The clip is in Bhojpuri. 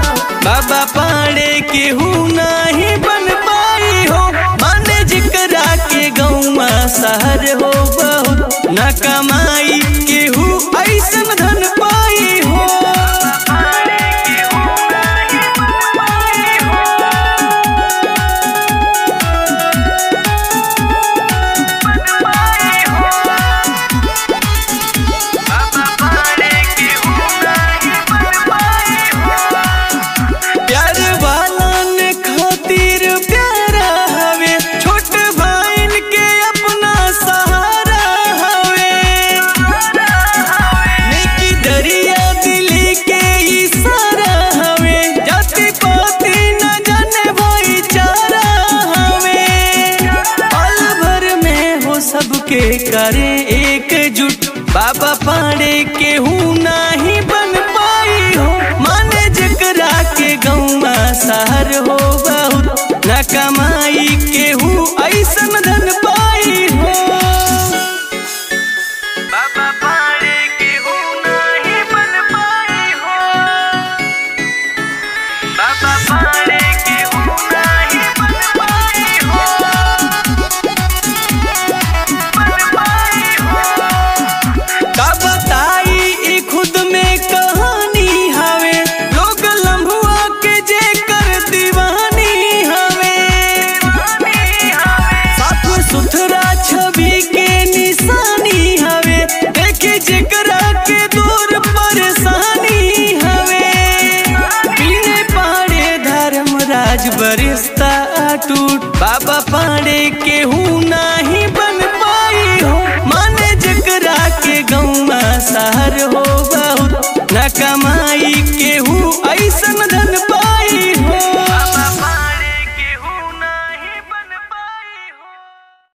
बाबा पाड़े केहू नाही बन पाई हो माने जिकरा के गौवा शहर हो बहुत न कमाई केहू ऐसन धन पाई हो प्यार वालन खातिर प्यारा हवे छोट भाइन के अपना सहारा हवे नेकी दरिया दिली के इशारा हवे जाति पाति न जाने भाईचारा हवे पल भर में हो सबके करे एकजुट बाबा पाड़े केहू नाही बन पाई हो माने जकरा के गौवा शहर हो बहुत न कमाई केहू ऐसन धन पाई हो बाबा पाड़े केहू नाही बन पाई हो बाबा पाड़े केहू नाही बन पाई हो का बताई ई खुद में कहानी हवे लोग लम्हुआ के जे कर दीवानी हवे साफ सुथरा छवि के निशानी हवे देखे जेकरा के दूर परेशानी हवे पीने पहाड़े धर्मराज बरिस्ता टूट बाबा पाड़े केहू नाही बन पाई हो माने जकरा के गौवा शहर हो